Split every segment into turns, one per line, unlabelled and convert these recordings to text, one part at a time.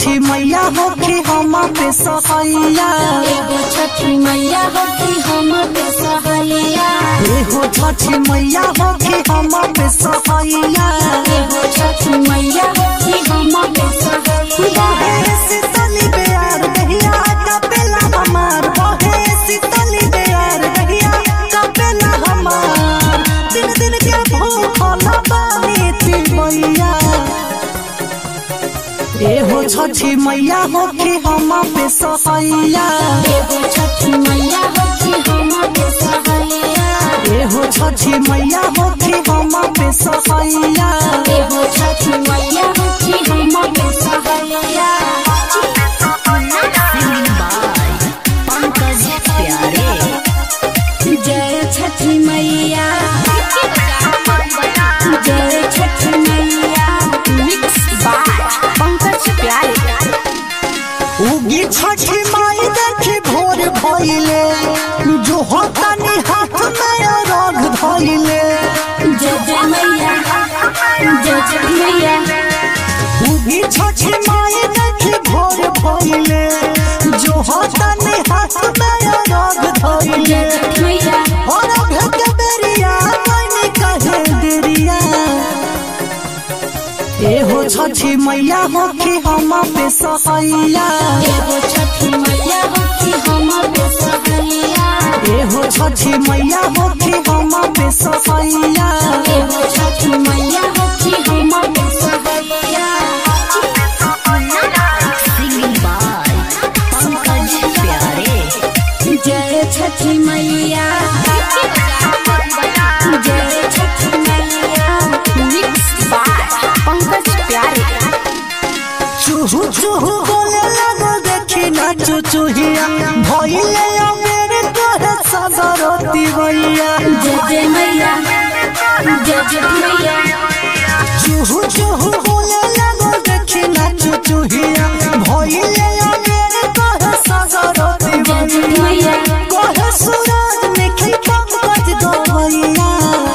छठी मैया होके हम पे सहैया
एगो छठी मैया होती हम पे सहैया
एहो छठी मैया होके हम पे सहैया
एगो छठी मैया होती हम पे सहैया
बहे शीतली बेयार दहिया कपेला हमार बहे शीतली बेयार दहिया कपेला हमार दिन दिन के भूखल बानी तिवैया एहो छठी मैया होके हम पे सहैया
एगो छठी मैया होती हम पे सहैया
एहो छठी मैया होके हम पे सहैया
एगो छठी मैया होती हम पे सहैया जय छठी मैया जय छठी मैया मिक्स बाय पंकज प्यारे
उगी छठी माई देखी भोर भइले जो होतानी हाथ में रग धइले
जय जय मैया जय जय मैया
उगी छठी माई देखी भोर भइले जो होतानी हाथ में रग धइले
जय छठी मैया
और भेट बेरिया मैंने कहे देरिया एहो छठी मैया होके हम पे सहैया
एगो छठी मैया होती हम पे सहैया
एहो छठी मैया होके हम पे सहैया
एगो छठी मैया होती हम पे सहैया जय छठी मैया जय छठी मैया मिक्स बाय पंकज प्यारे
चूहू चूहू बोले लगो देखी ना चुचुहिया भइले मेरे तोरे सगरती भैया
जय जय मैया जय जय मैया
चूहू चूहू बोले लगो देखी ना चुचुहिया भइले मेरे तोरे सगरती
जय जय
भैया
मैया
कोहे सूरज निखिल पंकज दो भैया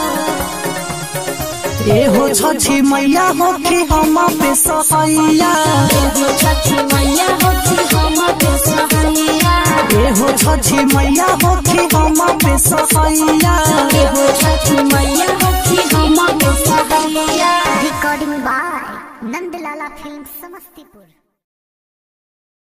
एहो छठी मैया होके हम पे सहैया
एगो छठी मैया होती हम पे सहैया
एहो छठी मैया होके हम पे सहैया
एगो छठी मैया होती हम पे सहैया
recording by Nandlala film Samastipur